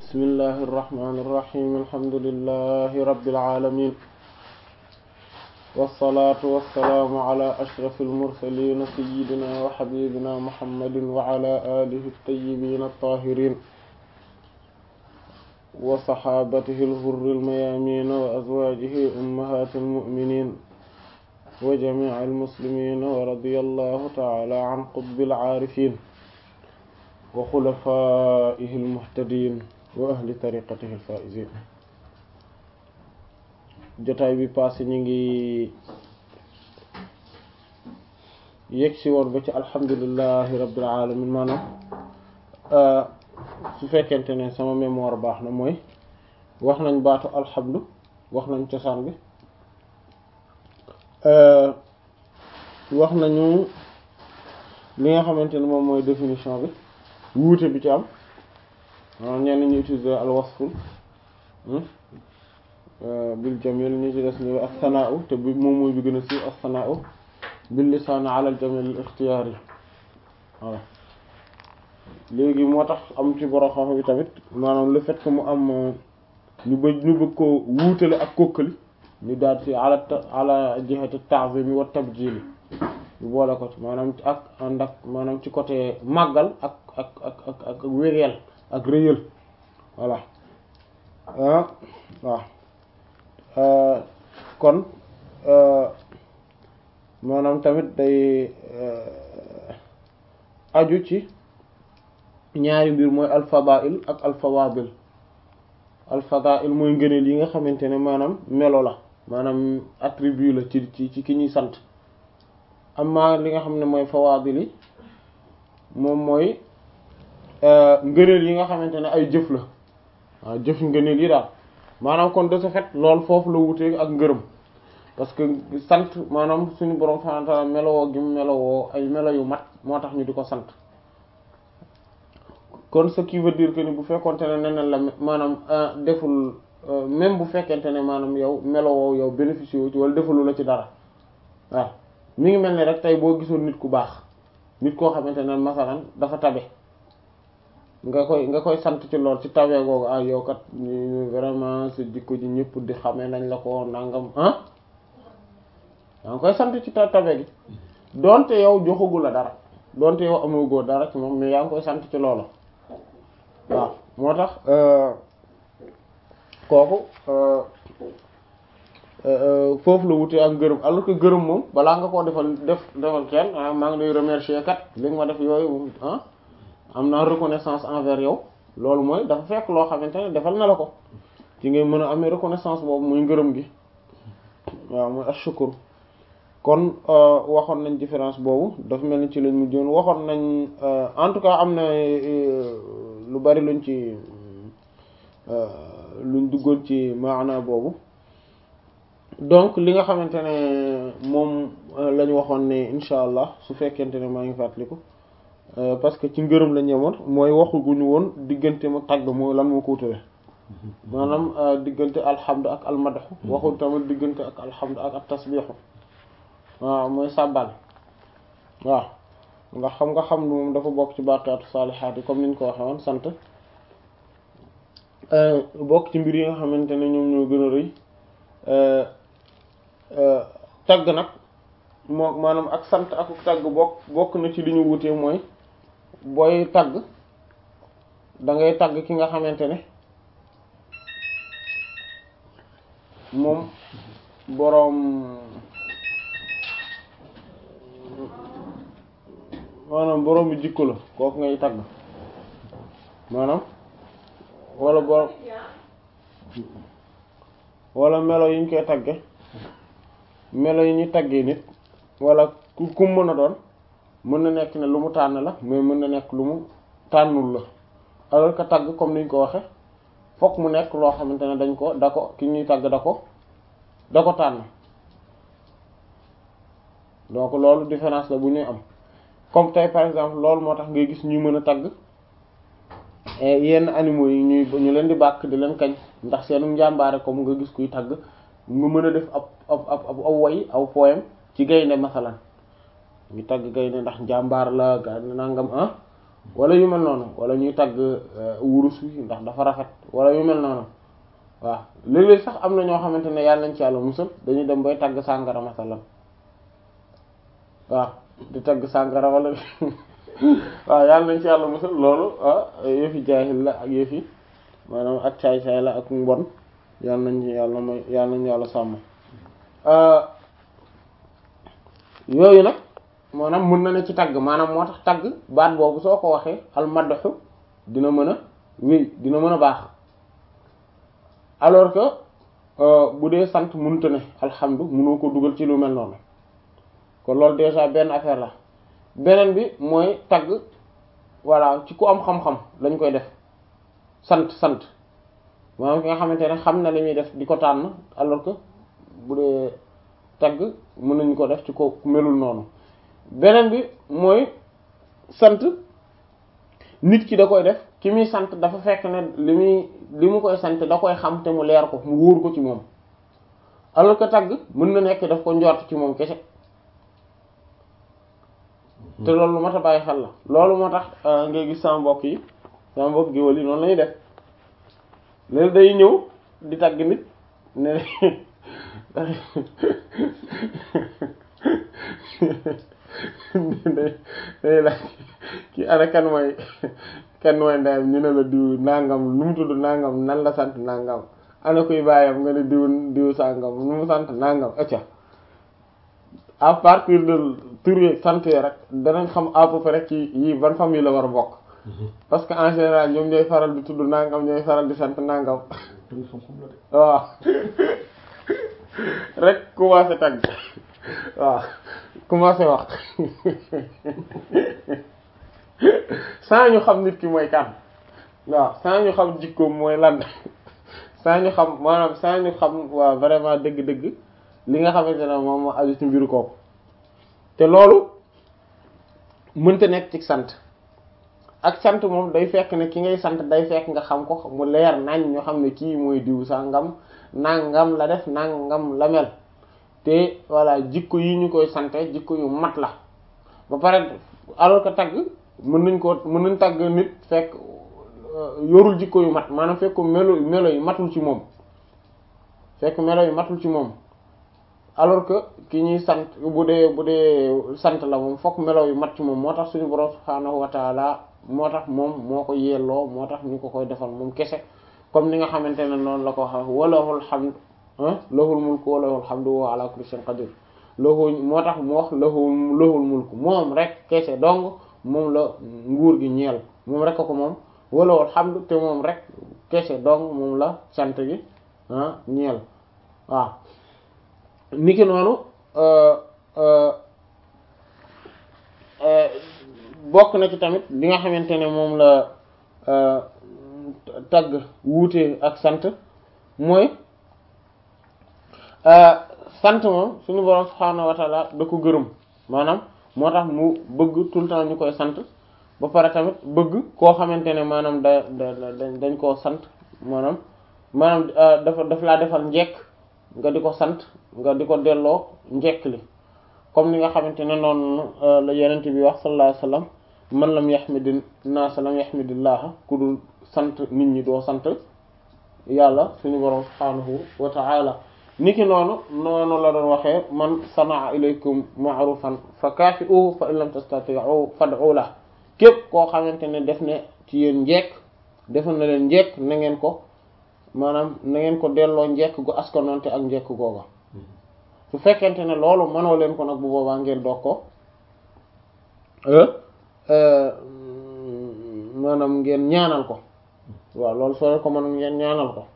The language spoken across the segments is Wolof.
bismillahi irrahmani irrahim alhamdulillahi rabbil alamin wassalatu wassalaamu ala ashrafil mursalin sayyidina wa habibina muhammadin wa ala alihi at-tayyibin at-tahirin wa sahabatihi al-ghurri al-mayamin wa azwajihi ummahatil mu'minin wa jami'il muslimin wa radiyallahu ta'ala an qutbil aarifin wa xulafaa'ihi al-muhtadiin wa ahli tariqatihi al-faa'iziin jotaay bi passé ñu ngi yegg si woon ba ci alhamdulillahi rabbil alamin maanaam su fekkente ne sama mémoire baax na mooy wax nañ baatu alhamdu wax nañ cosaan bi wax nañu li nga xamante ne moom mooy définition bi wuute bi ci am maanaam ñenn ñu utiliser al wasful bil jamil ñu ci des ni as-sana'u te bi moom mooy bi gën a siiw as-sana'u bil lisaan ala al jamil al ikhtiyari voilà léegi moo tax am ci borom xam bi tamit maanaam le fait que mu am ñu bëgg ñu bëgg ko wuutale ak kokkali ñu daal ci ala ala jihati ta'zim wa tabjil ñu boole ko ci maanaam ak ànd ak maanaam ci côté màggal ak ak ak ak ak wéreel ak rëyal voilà ah waaw kon maanaam tamit day aju ci ñaari mbir mooy alfadail ak alfawadil alfadail mooy ngëneel yi nga xamante ne maanaam melo la maanaam attribut la ci ci ci ki ñuy sant amma li nga xam ne mooy fawadil yi moom mooy ngëneel yi nga xamante ne ay jëf la waaw jëf ngëneel yi daal maanaam kon de ce fait loolu foofu la wutee ak ngërëm parce que sant maanaam suñu borom subhanahu wa ta'ala melowoo gi mu melowoo ay melo yu mat moo tax ñu di ko sant kon ce qui veut dire que ni bu fekkonte ne neneen la maanaam deful même bu fekkente ne maanaam yow melowoo yow bénéficié wu ci wala defalu la ci dara waaw mi ngi mel ni rek tey boo gisoon nit ku baax nit koo xamante ne masalan dafa tabe nga koy nga koy sant ci lool ci tabe googu ah yow kat vraiment sa jikko ji ñëpp di xamee nañ la ko nangam ah yaa ngi koy sant ci tabe gi donte yow joxagu la dara donte yow amagoo dara ci moom mais yaa ngi koy sant ci loolu waaw moo tax kooku foofu la wutee ak gërëm alors que gërëm moom balaa nga koo defal def defal kenn ah maa ngi lay remercier kat li nga ma def yooyu ah am naa reconnaissance envers yow loolu mooy dafa fekk loo xamante ne defal na la ko ci ngay mën a amee reconnaissance boobu muy ngërëm gi waaw muy ashukr kon waxoon nañ différence boobu dafa mel ni ci lañ mujjoon waxoon nañ en tout cas am na lu bari luñ ci luñ duggoon ci maana boobu donc li nga xamante ne moom la ñu waxoon ne incha allah su fekkente ne maa ngi fàttaliku parce que ci ngërëm la ñemoon mooy waxuguñu woon diggante ma tagg mooy lan moo ko wutale maanaam diggante alhamdu ak almadaxu waxul tamit diggante ak alhamdu ak at tasbixu waaw mooy sàbbal waaw nga xam nga xam moom dafa bokk ci baaqiyaatu saalihaat yi comme niñ ko waxee woon sant bokk ci mbir yi nga xamante ne ñoom ñoo gën a rëy tagg nag moo maanaam ak sant ak tagg bokk bokk na ci li ñu wutee mooy booy tagg da ngay tagg ki nga xamante ne moom boroom maanaam boroom bi jikko la kooku ngay tagg maanaam wala boroom wala melo yi ñu koy tagge melo yi ñuy taggee nit wala ku ku mën a doon mën na nekk ne lu mu tànn la mais mën na nekk lu mu tànnul la alors que tagg comme niñ ko waxe fokk mu nekk loo xamante ne dañ ko da ko ki ñuy tagg da ko da ko tànn donc loolu différence la bu ñuy am comme tey par exemple loolu moo tax ngay gis ñuy mën a tagg yenn animaux yi ñuy ñu leen di bàkk di leen kañ ndax seenu njàmbaare comme nga gis kuy tagg nga mën a def ab ab ab ab aw woy aw poème ci gaynde masalan ñu tagg gaynde ndax njàmbaar la ga nangam ah wala yu mel noonu wala ñuy tagg wurus wi ndax dafa rafet wala yu mel noonu waaw léeg-léeg sax am na ñoo xamante ne yàlla nañ ci yàlla musal dañuy dem bay tagg sàngara masalan waaw di tagg sàngara wala waaw yàlla nañ ci yàlla musal loolu ah yëfi jaahil la ak yëfi maanaam ak caay-caay la ak mbon yàlla nañ ci yàlla may yàlla nañ yàlla sàmm yooyu nag maanaam mën na ne ci tagg maanaam moo tax tagg baat boobu soo ko waxee al madhu dina mën a wéy dina mën a baax alors que bu dee sant mënta ne alhamdu mënoo ko dugal ci lu mel noonu kon loolu déjà benn affaire la beneen bi mooy tagg voilà ci ku am xam-xam lañ koy def sant sant maanaam ki nga xamante ne xam na li muy def di ko tànn alors que bu dee tagg mën nañu ko def ci ko melul noonu beneen bi mooy sant nit ki da koy def ki muy sant dafa fekk ne li muy li mu koy sant da koy xam te mu leer ko mu wóor ko ci moom alors que tagg mën na nekk daf ko njort ci moom kese te loolu lu mat a bàyyi xel la loolu moo tax ngay gis sama mbokk yi sama mbokk géwël yi noonu lañuy def léegi day ñëw di tagg nit ne day la kii ana kan mooy kan mooy ndeyam ñu ne la diw nangam nu mu tudd nangam nan la sant nangam ana kuy bàyyam nga ne diw diw sangam nu mu sant nangam acca à partir de tur yi sant yi rek danañ xam à peu près ci yi ban famille la war a bokk parce que en général ñoom ñooy faral di tudd nangam ñooy faral di sant nangam waaw rek commencé tagg waaw commencé wax saa ñu xam nit ki mooy kan waaw saa ñu xam jikkoom mooy lan saa ñu xam maanaam saa ñu xam waaw vraiment dëgg-dëgg li nga xamante ne moom moo aju ci mbiru kooku te loolu mënta nekk ci sant ak sant moom day fekk ne ki ngay sant day fekk nga xam ko mu leer nañ ñu xam ne kii mooy diw sangam nangam la def nangam la mel te voilà jikko yi ñu koy sante jikko yu mat la ba pare alors que tagg mën nañ ko mën nañ tagg nit fekk yorul jikko yu mat maanaam fekk melo melo yu matul ci moom fekk melo yu matul ci moom alors que ki ñuy sant bu dee bu dee sant la moom fokk melo yu mat ci moom moo tax suñu borom subhaanahu wa taala moo tax moom moo ko yelloo moo tax ñu ko koy defal moom kese comme ni nga xamante ne noonu la ko wax walahul hamd lahul mulku wa lahul hamdu wa ala kulli shay'in qadir lahu moo tax mu wax lahu lahul mulku moom rek kese donc moom la nguur gi ñeel moom rek ko moom walahul hamdu te moom rek kese donc moom la sant gi ah ñeel waaw niki noonu bokk na ci tamit li nga xamante ne moom la tagg wuute ak sant mooy sant moom suñu borom subhaanahu wa taala da ko gërëm maanaam moo tax mu bëgg tout le temps ñu koy sant ba pare tamit bëgg koo xamante ne maanaam da da dañ koo sant maanaam maanaam dafa daf laa defal njekk nga di ko sant nga di ko delloo njekk li comme ni nga xamante ne noonu la yenent bi wax sallallahu alayhi wasallam man lam yaxmidi naas lam yaxmidillaha ku dul sant nit ñi doo sant yàlla suñu borom subhaanahu wa ta'ala niki noonu noonu la doon waxee man sanaa ilaykum ma'rufan fa kaafi'uhu fa in lam tastati'u fad'u la képp koo xamante ne def ne ci yéen njekk defal na leen njekk na ngeen ko maanaam na ngeen ko delloo njekk gu askanoonte ak njekk googa su fekkente ne loolu mënoo leen ko nag bu boobaa ngeen doog ko maanaam ngeen ñaanal ko waaw loolu soo leen ko mën ngeen ñaanal ko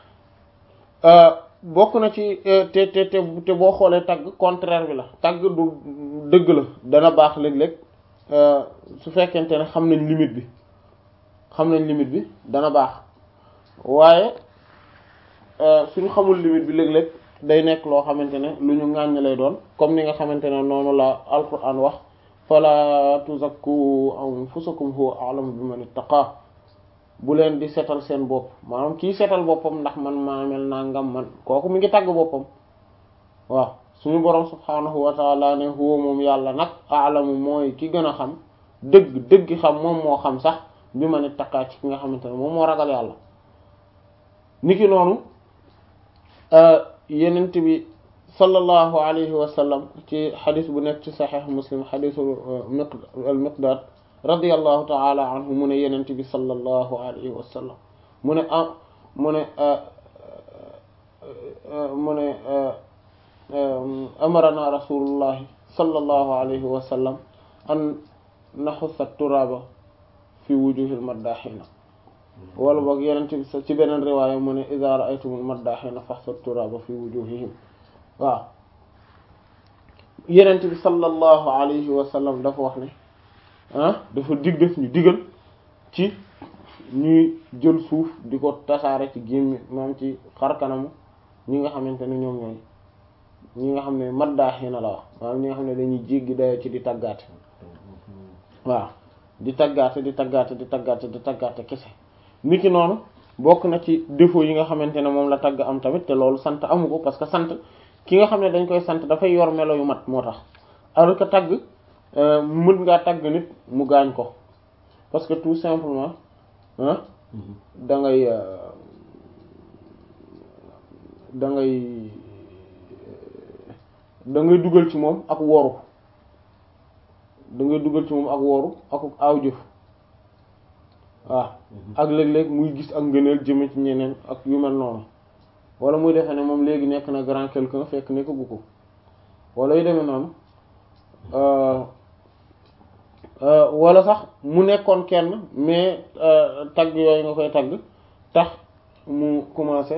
bokk na ci te te te te boo xoolee tagg contraire bi la tagg du dëgg la dana baax léeg-léeg su fekkente ne xam nañ limite bi xam nañ limite bi dana baax waaye suñu xamul limite bi léeg-léeg day nekk loo xamante ne lu ñu ŋàññ lay doon comme ni nga xamante ne noonu la alquran wax fala tuzakku anfusakum huwa a'lamu biman ittaqa bu leen di setal seen bopp maanaam kii setal boppam ndax man maa mel nangam man kooku mi ngi tagg boppam waaw suñu boroom subhaanahu wa taala ne huwa moom yàlla nag a'lamu mooy ki gën a xam dëgg dëgg xam moom moo xam sax bi ma ne takkaa ci ki nga xamante ne moom moo ragal yàlla niki noonu yenent bi sallallahu alayhi wa sallam ci xadis bu nekk ci saxiix muslim xadisu al miqdaad radiyallahu taala anhu mu ne yenent bi sallallahu alayhi wa sallam mu ne ah mu ne mu ne amarana rasulullahi sallallahu alayhi wa sallam an naxusa turaaba fi wujuhil maddaxina wala boog yenent bi ci beneen riwaaya mu ne iza ra'aytumul maddaxina faxsa turaaba fi wujuhihim waaw yenent bi sallallahu alayhi wa sallam dafa wax ne ah dafa dig def ñu digal ci ñuy jël suuf di ko tasaare ci gémmi maam ci xar kanamu ñi nga xamante ne ñoom ñooy ñi nga xam ne maddaaxina la wax maanaam ñi nga xam ne dañuy jéggi dayo ci di taggaate waaw di taggaate di taggaate di taggaate di taggaate kese niki noonu bokk na ci défaut yi nga xamante ne moom la tagg am tamit te loolu sant amu ko parce que sant ki nga xam ne dañ koy sant dafay yor melo yu mat moo tax alors que tagg mën ngaa tagg nit mu gaañ ko parce que tout simplement ah da ngay da ngay da ngay dugal ci moom ak woru da ngay dugal ci moom ak woru ak aaw jëf waaw ak léeg-léeg muy gis ak ngëneel jëme ci ñeneen ak yu mel noonu wala muy defee ne moom léegi nekk na grand quelqu'un fekk nekk gu ko wala yu demee noonu wala sax mu nekkoon kenn mais tagg yooyu nga koy tagg tax mu commencé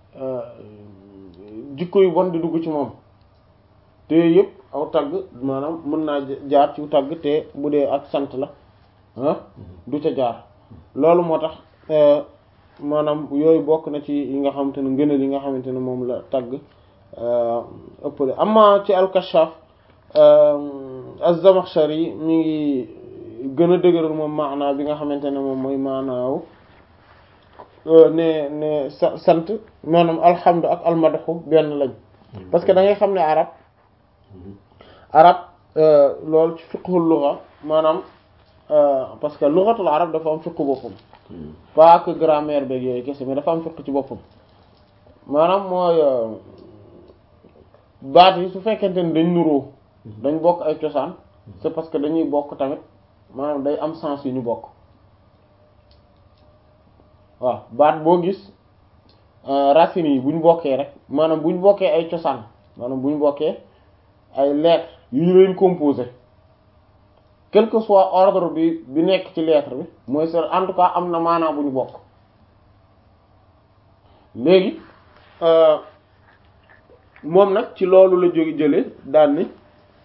jikko yu bon di dugg ci moom te yëpp aw tagg maanaam mën naa jaar ci tagg te bu dee ak sant la ah du ca jaar loolu moo tax maanaam yooyu bokk na ci yi nga xamante ne ngëneel yi nga xamante ne moom la tagg ëppale amma ci al-Kashaf az-Zamakhshari mi ngi gën a dëgëral moom maanaa bi nga xamante ne moom mooy maanaaw ne ne sa sant maanaam alhamdu ak almadaxu benn lañ parce que da ngay xam ne arab arab loolu ci fiqhul lugha maanaam parce que lughatul arab dafa am fiqhu boppam pas que grammaire beeg yooyu kese mais dafa am fiqh ci boppam maanaam mooy baat yi su fekkente ni dañ nuroo dañ bokk ay cosaan c'est parce que dañuy bokk tamit maanaam day am sens yu ñu bokk waaw baat boo gis racines yi bu ñu bokkee rek maanaam bu ñu bokkee ay cosaan maanaam bu ñu bokkee ay lettres yu ñu leen composé quel que soit ordre bi bi nekk ci lettre bi mooy c'est en tout cas am na maanaam bu ñu bokk léegi moom nag ci loolu la jóge jële daan ni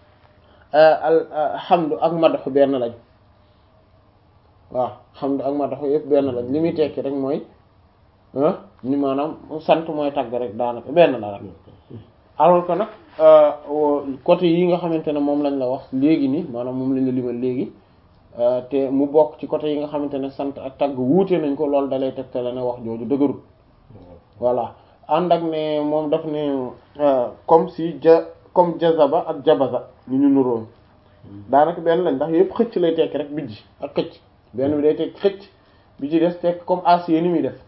alhamdu ak madaxu benn lañ waaw hamdu ak madaxu yëpp benn lañ li muy tekki rek mooy ni maanaam sant mooy tagg rek daanaka benn la rek alors que nag côté yi nga xamante ne moom lañ la wax léegi nii maanaam moom lañ la limal léegi te mu bokk ci côté yi nga xamante ne sant ak tagg wuute nañ ko loolu dalay tegtale ne wax jooju dëgërul voilà ànd ak ne moom daf ne comme si ja comme jazaba ak jabaza ñu ñu nuróon daanaka benn lañ ndax yëpp xëcc lay tekki rek bijji ak xëcc benn bi day tekki xëcc bi ci des tekk comme acier ni muy def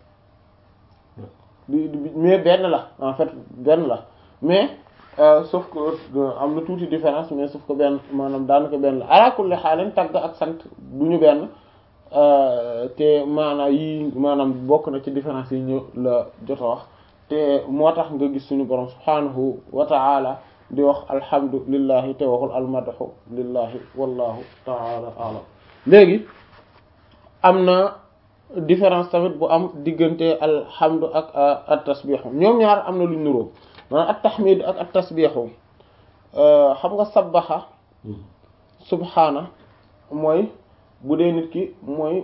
mais benn la en fait benn la mais sauf que am na tuuti différence mais sauf que benn maanaam daanaka benn la ala kulli xaalin tagg ak sant du ñu benn te maanaam yi maanaam bokk na ci différence yi ñu la jot a wax te moo tax nga gis suñu borom subhanahu wa ta'ala di wax alhamdulillahi te waxul almadahu lillahi wallahu ta'ala a'lam léegi am na différence tamit bu am diggante alhamdu ak at tasbihu ñoom ñaar am na luñ nuróo maanaam at tahmid ak at tasbihu xam nga sabbaxa subhaana mooy bu dee nit ki mooy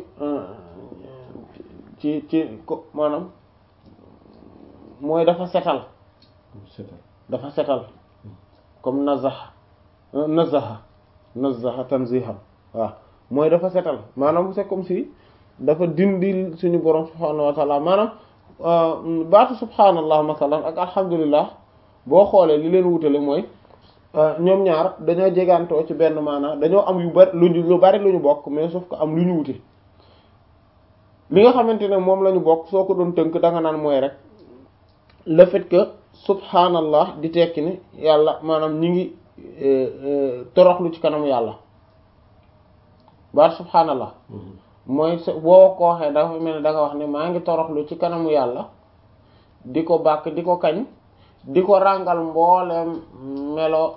ci ci ko maanaam mooy dafa setal dafa setal comme nazaha nazaha nazaha tanziha waaw mooy dafa setal maanaam c'est comme si dafa dindi suñu borom subhaanahu wa taala maanaam baatu subhaanallah masalan ak alhamdulillah boo xoolee li leen wutale mooy ñoom ñaar dañoo jegantoo ci benn maanaa dañoo am yu bari lu lu bari lu ñu bokk mais sauf que am lu ñu wuti li nga xamante ne moom la ñu bokk soo ko doon tënk da nga naan mooy rek le fait que subhanallah di tekki ni yàlla maanaam ñi ngi toroxlu ci kanamu yàlla baat subhanallah mooy boo ko waxee dafa mel ni da nga wax ne maa ngi toroxlu ci kanamu yàlla di ko bàkk di ko kañ di ko ràngal mbooleem melo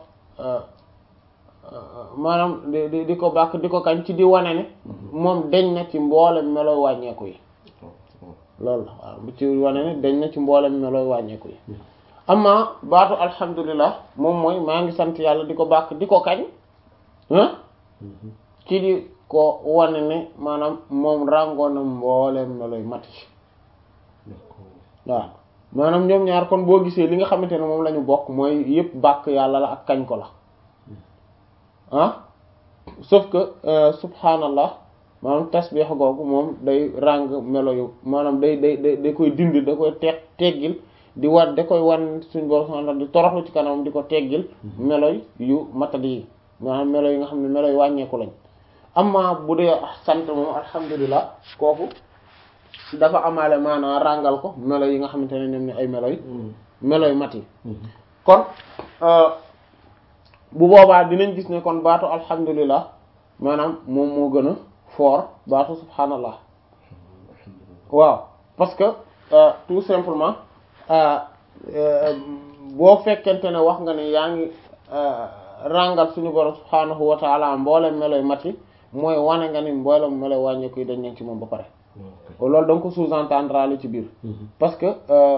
maanaam di di ko bàkk di ko kañ ci di wane ne moom deñ na ci mboolem melo wàññeeku yi loolu la waaw bu ci wane ne deñ na ci mboolem melo wàññeeku yi amma baatu alhamdulillah moom mooy maa ngi sant yàlla di ko bàkk di ko kañ ci di ko wane ne maanaam moom ràngoon na mboolem meloy mat yi waaw maanaam ñoom ñaar kon boo gisee li nga xamante ne moom la ñu bokk mooy yépp bàkk yàlla la ak kañ ko la ah sauf que subhanallah maanaam tasbih googu moom day ràng melo yu maanaam day day day da koy dindi da koy teeg teggil di wat da koy wan suñ borom subhanahu di toroxlu ci kanamam di ko teggil meloy yu matadi yi maanaam melo yi nga xam ne melo yu wàññeeku lañ amma bu dee sant moom alhamdulilah kooku dafa amaale maanaa ràngal ko melo yi nga xamante ne ñoom ne ay melo yi melo yu mat yi kon bu boobaa dinañ gis ne kon baatu alhamdulilah maanaam moom moo gën a fort baatu subhanallah waaw parce que tout simplement boo fekkente ne wax nga ne yaa ngi ràngal suñu borom subhanahu wa taala mboolem meloy mat yi mooy wane nga ni mboolem meloy wàññeeku yi dañ nañ ci moom ba pare loolu da nga ko sous-entendre li ci biir parce que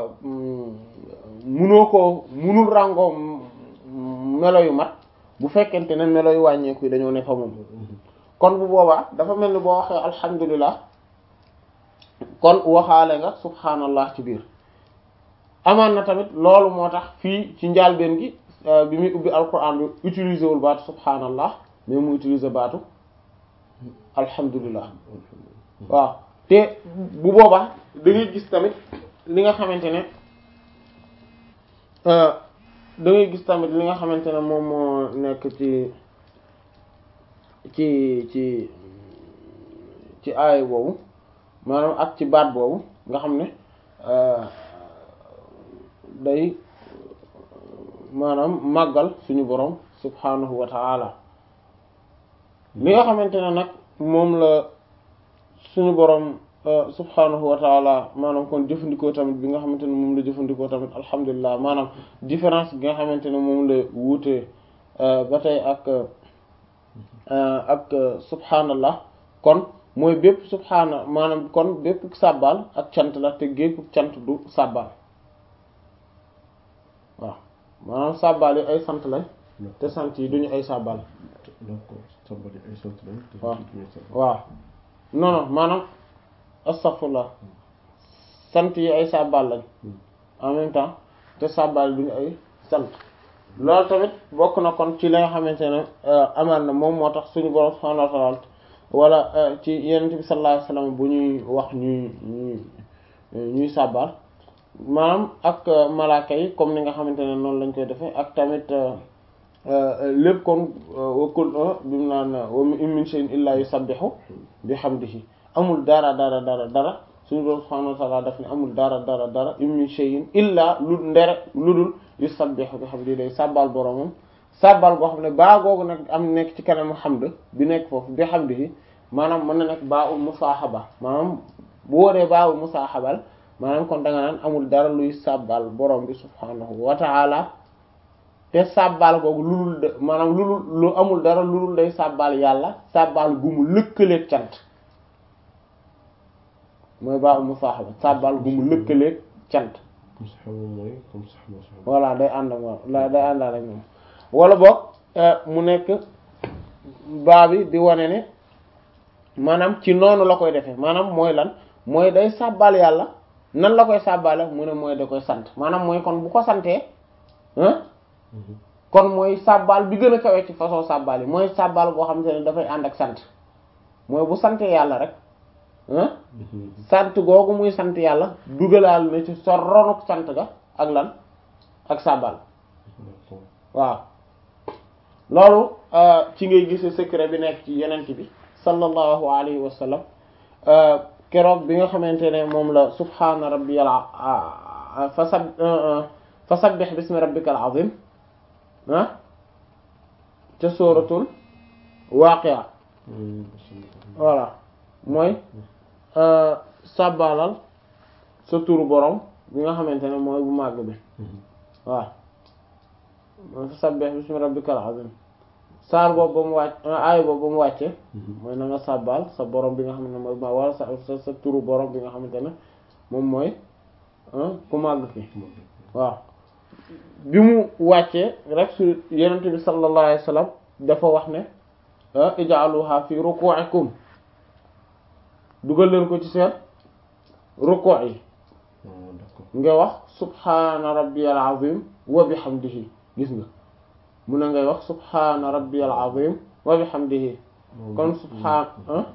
munoo ko munul ràngoo melo yu mat bu fekkente ne melo yu wàññeeku yi dañoo ne fa moom kon bu boobaa dafa mel ni boo waxee alhamdulilah kon waxaale nga subhanallah ci biir amaan na tamit loolu moo tax fii ci njaalbeen gi bi muy ubbi alquran bi utiliser wul baatu subhanallah mais mu utiliser baatu alhamdulilah waaw te bu boobaa da ngay gis tamit li nga xamante ne da ngay gis tamit li nga xamante ne moom moo nekk ci ci ci ci aay boobu maanaam ak ci baat boobu nga xam ne day maanaam màggal suñu borom subhanahu wa ta'ala li nga xamante ne nag moom la suñu borom subhanahu wa ta'ala maanaam kon jëfandikoo tamit bi nga xamante ne moom la jëfandikoo tamit alhamdulilah maanaam différence bi nga xamante ne moom la wuutee ba tey ak ak subhanallah kon mooy bépp subhana maanaam kon bépp sàbbal ak cant la te gépp cant du sàbbal waaw maanaam sàbbal yi ay sant lañ te sant yi duñu ay sàbbal waaw waaw non non maanaam astaghfirullah sant yi ay sàbbal lañ en même temps te sàbbal yi duñu ay sant loolu tamit bokk na kon ci la nga xamante ne amaan na moom moo tax suñu borom subhanahu wa ta'ala wala ci yenent bi sallallahu alayhi wasallam bu ñuy wax ñuy ñuy ñuy sàbbal maanaam ak malaaka yi comme ni nga xamante ne noonu lañ koy defee ak tamit lépp kon wakul bi mu naan wa in min shay'in illa yusabbihu bihamdihi amul dara dara dara dara suñu borom subhanahu wa ta'ala daf ne amul dara dara dara in min shay'in illa lu ndere lu dul yusabbihu bihamdihi day sàbbal boromam sàbbal boo xam ne baa googu nag am nekk ci kanamu hamd bi nekk foofu bihamdihi maanaam mën na nekk baa ul musaahaba maanaam bu wóoree baa ul musaahabal maanaam kon da nga naan amul dara luy sàbbal borom bi subhanahu wa ta'ala te sàbbal googu lulul de maanaam lulul lu amul dara lulul day sàbbal yàlla sàbbal gu mu lëkkaleeg cant mooy baa ul musaahaba sàbbal gu mu lëkkaleeg cant voilà day ànd ak moom la day àndaal ak moom wala boog mu nekk baa bi di wane ne maanaam ci noonu la koy defee maanaam mooy lan mooy day sàbbal yàlla nan la koy sàbbale mu ne mooy da koy sant maanaam mooy kon bu ko santee kon mooy sàbbal bi gën a kawe ci façon sàbbal yi mooy sàbbal boo xam te ne dafay ànd ak sant mooy bu santee yàlla rek sant googu muy sant yàlla dugalaal na ci sa ronuk sant ga ak lan ak sàbbal waaw loolu ci ngay gisee secret bi nekk ci yenent bi sallallahu alayhi wa sallam keroog bi nga xamante ne moom la subhaana rabbiyal fa sab fa sabbih bismi rabbikal azim ah ca sóoratul waaqia voilà mooy sàbbaalal sa turu borom bi nga xamante ne mooy bu màgg bi waaw mooy fa sabbih bismi rabbikal azim saar boobu ba mu wàcc aay boobu ba mu wàcce mooy na nga sàbbaal sa borom bi nga xam ne mooy ma wala sa sa turu borom bi nga xamante ne moom mooy ku màgg ki waaw bi mu wàccee rek su yenente bi sallallahu alayhi wasallam dafa wax ne ij'aluha fi ruku'ikum dugal leen ko ci seen ruku' yi nga wax subhana rabbiyal azim wa bihamdihi gis nga mu ne ngay wax subhana rabbiyal azim wa bihamdihi kon subhan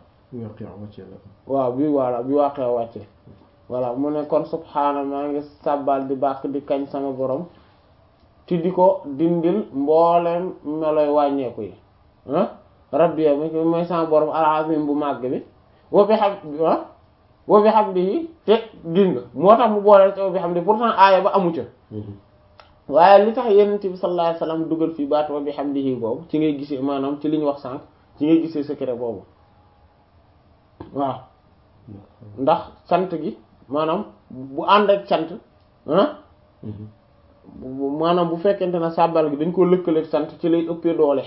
waaw bi voilà bi waaqee wàcce voilà mu ne kon subhaana maa ngi sàbbal di bàkk di kañ sama borom ti di ko dindil mbooleem meloy wàññeeku yi ah rabbi mi mooy sama borom al-azim bu màgg bi wa bihamdihi wa bihamdihi te gis nga moo tax mu booleel te wa bihamdihi pourtant aaya ba amu ca waaye li tax yonent bi sallallahu alayhi wasallam dugal fii baat wa bihamdihi boobu ci ngay gisee maanaam ci li ñu wax sànq ci ngay gisee secret boobu waaw ndax sant gi maanaam bu ànd ak cant ah maanaam bu fekkente ne sàbbal gi dañ ko lëkkaleeg sant ci lay ëppee doole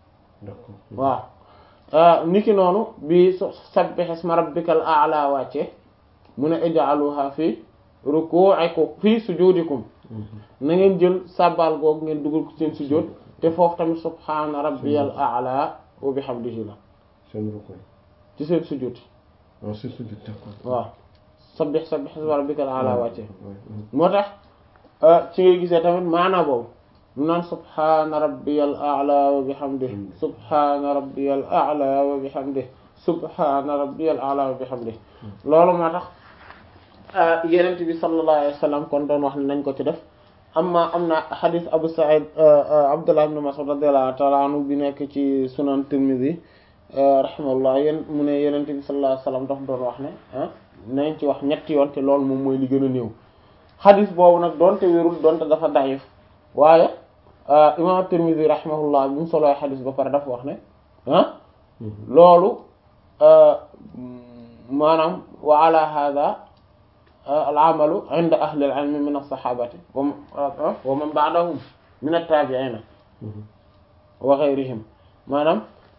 waaw niki noonu bi sabbih isma rabbikal a'la wàcce mu ne ij'aluha fi ruku'ikum fi sujudikum na ngeen jël sàbbal googu ngeen dugal ko seen sujjóot te foofu tamit subhaana rabbiyal a'la wa bihamdihi la ci seen sujjóot waaw sabbih sabbih isma rabbikal a'la wàcce moo tax ci ngay gisee tamit maana boobu mu naan subhaana rabbiyal a'la wa bihamdihi subhaana rabbiyal a'la wa bihamdihi subhaana rabbiyal a'la wa bihamdihi loolu moo tax yenent bi sallallahu alayhi wa sallam kon doon wax ne nañ ko ci def amma am na xadis Abu Sa'id Abdullah ibn Mas'ud radiyallahu ta'ala anhu bi nekk ci sunan Tirmidhi rahimahullah yéen mu ne yenent bi sallallahu alayhi wa sallam daf doon wax ne nañ ci wax ñetti yoon te loolu moom mooy li gën a néew xadis boobu nag doonte wérul doonte dafa dayif waaye imam Tirmidhi rahimahullah bi mu soloo xadis ba pare dafa wax ne ah loolu maanaam wa ala hada al amalu inda ahli al ilmi min as-sahabati wa man ba'dahum min at-tabi'ina wa ghayrihim maanaam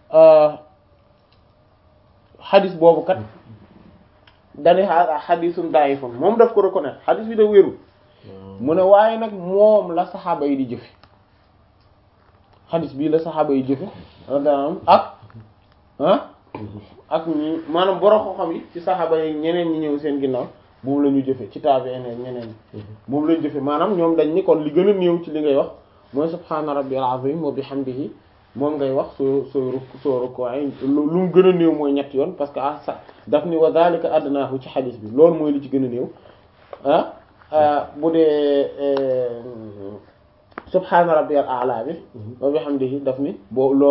xadis boobu kat dani xadisun da'ifun moom daf ko reconnaître xadis bi da wérul mu ne waaye nag moom la saxaaba yi di jëfe xadis bii la saxaaba yi jëfe daanam ak ah ak ñi maanaam borom xam-xam yi ci saxaaba yi ñeneen ñi ñëw seen ginnaaw moom la ñu jëfe ci taabi'iin ñeneen ñi moom la ñu jëfe maanaam ñoom dañ ni kon li gën a néew ci li ngay wax mooy subhaana rabbiyal azim wa bihamdihi moom ngay wax soo soo ruk soo rukkoo ay lu mu gën a néew mooy ñetti yoon parce que ah sa daf ni wa zalika adnaahu ci xadis bi loolu mooy li ci gën a néew ah bu dee subhaana rabbiyal a'la bi wa bihamdihi daf ni boo